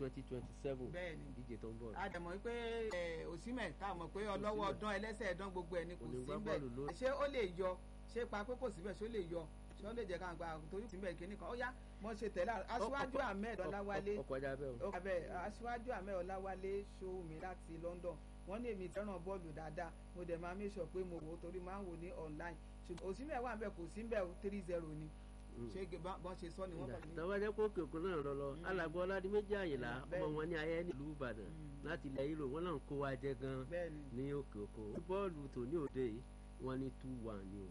twenty twenty seven bẹ́ẹ̀ni ìdíje tó ń bọ̀. a dẹ̀ mọ̀ pé òsínmẹ̀ tá a mọ̀ pé ọlọ́wọ́ ọdán ẹlẹ́sẹ̀ ẹ̀dán gbogbo ẹ̀ ni kò Kò ní sí gbá bẹ́ẹ̀ bọ́ọ̀lù ló- ṣé ó lè yọ ṣé pa pé kò síbẹ̀ ṣé ó lè yọ ṣé ó lè jẹ́ ká gba torí síbẹ̀ kínní kan ó yá mo ṣe tẹ̀lé aṣíwájú ahmed ọláwálé ọkọ̀ ọjà bẹ́ẹ̀ o. ó abẹ aṣíwájú ahmed ọláwálé ṣòwò mi láti london wọ́n ní èmi fẹ́ràn bọ́ọ̀lù dáadáa mo dẹ̀ máa make sure pé mo wò ó torí máa ń wò ní online ṣùgbọ́n òsínbẹ̀ wà bẹ́ẹ̀ kò sí bẹ́ẹ̀ three zero ni ṣé bọ́n ṣe sọ ni wọ́n kàn ní. tọ́wọ́ jẹ́ kó òkè òkun náà lọ lọ alàgbọ́ ọládìméjì àyìnlá Mm, ọmọ bẹ́ẹ̀ni. wọn ní ayé nílùú ìbàdàn Mm. láti ilẹ̀ yìí lò wọ́n náà ń kó wa jẹ gan bẹ́ẹ̀ni ní òkè òkun bọ́ọ̀lù tòní òde yìí wọ́n ní two one ni o.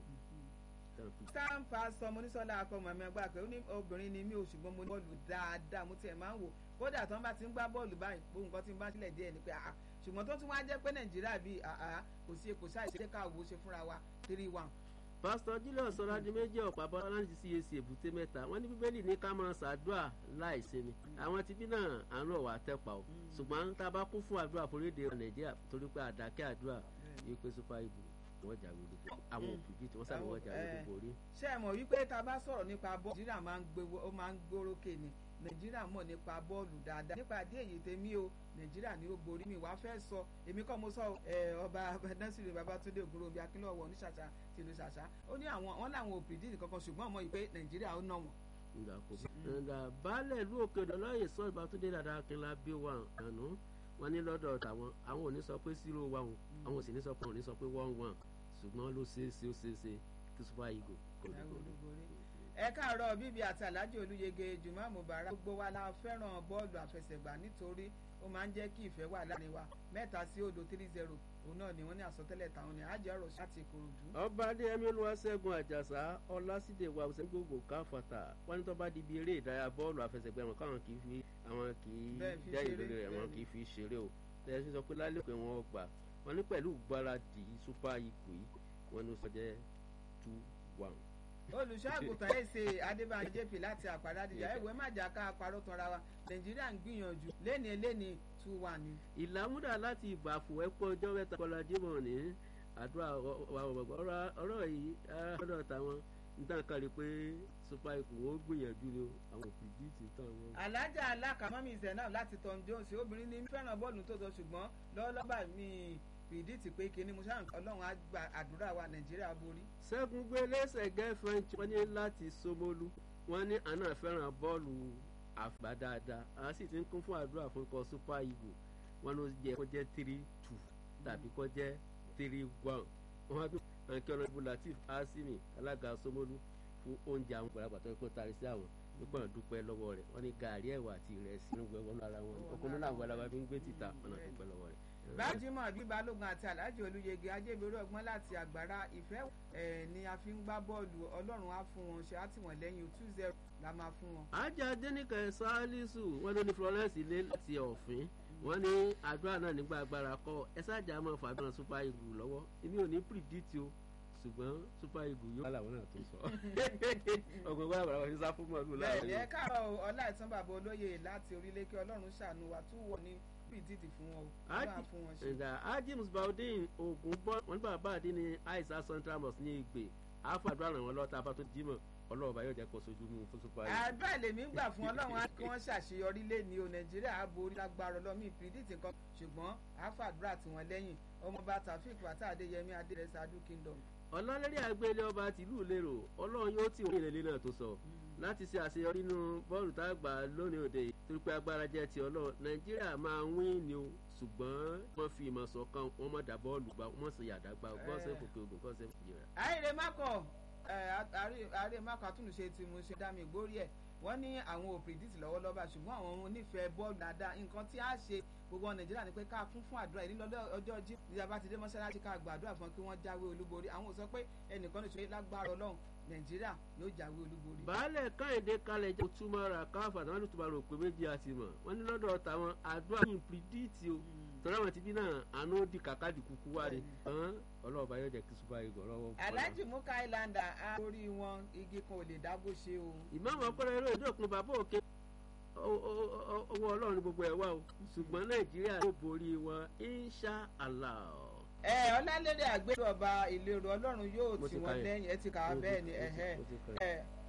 Tán fi- sam pastor monisola akọmọ ẹmẹ gbà pé ó ní obìnrin ni mí o ṣùgbọ́n mo ní bọ́ọ̀lù dáadáa mo tiẹ̀ máa ń wò kódà tí wọ́n bá ti ń gbá bọ́ọ̀lù báyìí gbogbo nǹkan tí ń bá sílẹ̀ díẹ̀ ni pé àá ṣùgbọ́n tó tún wá jẹ́ pé nàìjíríà bíi àá kò sí kò sáì ṣe ká wo ṣe fúnra wa three one. pásítọ̀ julius ọládìméjì ọ̀pá bọ́lá láti cac èbúté mẹ́ta wọ́n ní bíbélì ní ká máa ṣàdúrà láì sinmi àwọn tibí náà àánú ọ̀wà tẹ́pa o ṣùgbọ́n tá a bá kún fún àdúrà foríde nàìjíríà torí pé àdákẹ́ àdúrà yìí pé super eagles wọ́n jáwé olúborí àwọn òbí tí wọ́n sáré wọ́n jáwé Eh. olúborí. ṣé ẹ mọ̀ wípé tá a bá sọ̀rọ̀ nípa bọ́ọ̀lù nàìjíríà máa ń gbé ó máa ń gbórókè ni nàìjíríà mọ̀ nípa bọ́ọ̀lù dáadáa nípa àdé èyí tèmi o nàìjíríà ni ó borí mi wàá fẹ́ sọ èmi kọ́ mo sọ ẹ ọba násìrì babatunde ògúnròbí akínlọ́wọ́ oníṣàṣà tìlú ṣàṣà ó ní àwọn wọn làwọn ò pìdí kankan ṣùgbọ́n mọ̀ yìí pé nàìjíríà ó ná wọn. nga kò nga baálẹ̀ ìlú òkè ọ̀dọ̀ lọ́yẹ̀ sọ ìbátúndé dada akínlá bí wà àná wọn ní lọ́dọ̀ tàwọn àwọn ò ní sọ pé zero wà wọn àwọn ò sì ní sọ pé wọn ò ní sọ pé one one ṣùgbọ́n ló ṣeé ṣe ó ṣeé ṣe kí super eagles kò ní kò ní. ẹ káàárọ̀ bíbí àti alhaji olúyege jùmọ̀ mubarak gbogbo wa la fẹ́ràn bọ́ọ̀lù àfẹsẹ̀gbá nítorí ó máa ń jẹ́ kí ìfẹ́ wà láàrin wa mẹ́ta sí odò three zero òun náà ni wọ́n ní àsọtẹ́lẹ̀ táwọn ní àjẹ́ ọ̀rọ̀ láti ìkòròdú. ọba adéyẹmí olúwaṣẹ́gun àjàsá ọlásídé wa ọ̀sẹ̀ gbogbo káfàtà wọn ní tó bá di ibi eré ìdárayá bọ́ọ̀lù àfẹsẹ̀gbá wọn káwọn kì í fi àwọn kì í Bẹ́ẹ̀ fi jẹ́ ṣeré, ìrírí rẹ̀ wọn bẹ́ẹ̀ kì í fi ṣeré o tẹ̀sí sọ pé lálẹ́ pé wọ́n gbà wọn ní pẹ̀lú gbáradì super eagles yìí wọn ní ó sọ jẹ́ two one. olùṣọ́àgùtàn ẹ̀sẹ̀ adébáyé jp láti àpàdádìjà ẹ̀wẹ̀ má jà ká parọ́ tanra wa nàìjíríà ń gbìyànjú léni léni two one ni. ìlàmúdà láti ìbàfò ẹ̀pọ̀ ọjọ́ mẹ́ta kọlá jímọ̀ ní àdúrà ọ̀rọ̀ yìí ọ̀dọ̀ táwọn níta kan rí pé super eagles wọn ó gbìyànjú ni o, àwọn òfìdí ti tán wọn. alájà alákàmọ́mí zainab láti tom jones obìnrin ní fẹ́ràn bọ́ọ̀lù tó tọ́ ṣùgbọ́n lọ́wọ́lọ́wọ́ bá mi fìdí ti pé kíní mo ṣáà ọlọ́run á gba àdúrà wa nàìjíríà borí. ṣẹ́gun gbé lẹ́sẹ̀ gẹ́fẹ̀ǹtì wọ́n ní láti Ṣómólú wọ́n ní àná fẹ́ràn bọ́ọ̀lù àgbà dáadáa àwọn sì ti ń kún fún àdúrà fún ikọ̀ super eagles wọ́n ló yẹ kó jẹ́ three two tàbí kó jẹ́ three one wọ́n wá bí àǹkẹ́ ọ̀nàdìbò latif asimi alága Ṣómólú fún oúnjẹ àwọn gbàlagbà tó kó tari sí àwọn nípa dúpẹ́ lọ́wọ́ rẹ̀ wọ́n ní gàárì ẹ̀wà àti ìrẹsì ń wẹ̀ wọ́n lára wọn ọkùnrin náà gbàlagbà fi ń gbé títà ọ̀nà dúpẹ́ lọ́wọ́ rẹ̀. bájímọ̀ bí balógun àti alhaji olúyege ajébẹ̀rẹ̀ ọgbọ́n láti àgbàrá ìfẹ́ ẹ̀ ni a fi ń gbá bọ́ọ̀lù ọlọ́run á fún wọn ṣe á tì wọ́n lẹ́yìn two zero la máa fún wọn. ajá dénìkẹ́ sálísù wọ́n ló ní florence ilé láti ọ̀fìn wọ́n ní àdúrà náà nígbà agbára kọ́ ẹ sáàjà máa fàbíran super eagles lọ́wọ́ èmi ò ní predict o ṣùgbọ́n super eagles yóò. aláwọ̀ náà tó sọ ọgbọ̀n gbọ́dọ̀ bàbá wọn ṣe sá fún mọ́ọ̀lù láàrin. bẹ́ẹ̀ni ẹ káàárọ̀ ọlá ìtàn bàbá olóyè láti orílẹ̀ kí ọlọ́run ṣàánú wa tún wọ̀ ní pdp fún wọn o bá fún wọn ṣe. ẹ̀dà ajim baudin ogun bọ́ wọn nígbà bá àdín ní aisa central mosque ní ìgbè àfàdúrà ràn wọ́n lọ́ta bá tó jímọ̀ ọlọ́run bá yóò jẹ́ kó sojú mú fún super eagles. àbá lèmi gbà fún ọlọ́run á kí wọ́n ṣàṣeyọrí lẹ́ni o nàìjíríà á borí lágbára ọlọ́mí predict nǹkan ṣùgbọ́n àfàdúrà tí wọ́n lẹ́yìn ọmọọba taofik wata adéyẹmí adérẹsẹ adu kingdom. ọlọ́lẹ́rí àgbélé ọba tìlú lérò ọlọ́run yóò tì wọ́n ìrẹ̀lẹ̀ náà tó sọ láti ṣe àṣeyọrí nínú bọ́ọ̀lù tá a gbà lónìí òde torí pé agbára jẹ́ ti ọlọ́run nàìjíríà máa ń wín ni o ṣùgbọ́n wọ́n fi ìmọ̀ ṣọ̀kan wọ́n mọ̀ dá bọ́ọ̀lù gbà wọ́n sì yàdá gbà gọ́ọ̀sẹ̀ fòkè ogun gọ́ọ̀sẹ̀ fòkè àìrè mákọ àìrè mákọ àtúnṣe tí mo ṣe dá mi gbórí ẹ̀ wọ́n ní àwọn ò predict lọ́wọ́lọ́wọ́ ṣùgbọ́n àwọn onífẹ̀ẹ́ bọ́ọ̀lù dáadáa nǹkan tí a ṣe gbogbo nàìjíríà ni pé ká kún fún àdúrà ìdílé ọjọ́ jí ìjọba ti dé mọ́ṣáláṣí ká gbàdúrà fún kí wọ́n jáwé olúborí àwọn ò sọ pé ẹnìkan lè ṣe lágbára ọlọ́run nàìjíríà yóò jáwé olúborí. baálẹ̀ káyọ̀dé kalẹ̀ jẹ́ túmọ̀ra káfà táwọn olùtúbà rò pé méjì àti mọ̀ wọ́n ní lọ́dọ̀ tàwọn àdúrà yìí pírídìtì o tọ́lá wọn ti bí náà àánú di kàkà di kúkú wá ni ọlọ́ọ̀bá yóò jẹ́ kí super eagles lọ́wọ́. alhaji muka islander a orí wọn igi kan ò lè dágbó ṣe o. ìmáàmù ọpẹlẹ eré ìdókun bàbá òkè owó ọlọ́run ní gbogbo ẹ̀ wá o ṣùgbọ́n nàìjíríà yóò borí wọn insha allah ẹ ọlálẹ́dẹ̀ àgbẹ̀rù ọba ìlérò ọlọ́run yóò tì wọ́n lẹ́yìn ẹ ti kà á bẹ́ẹ̀ ni ẹ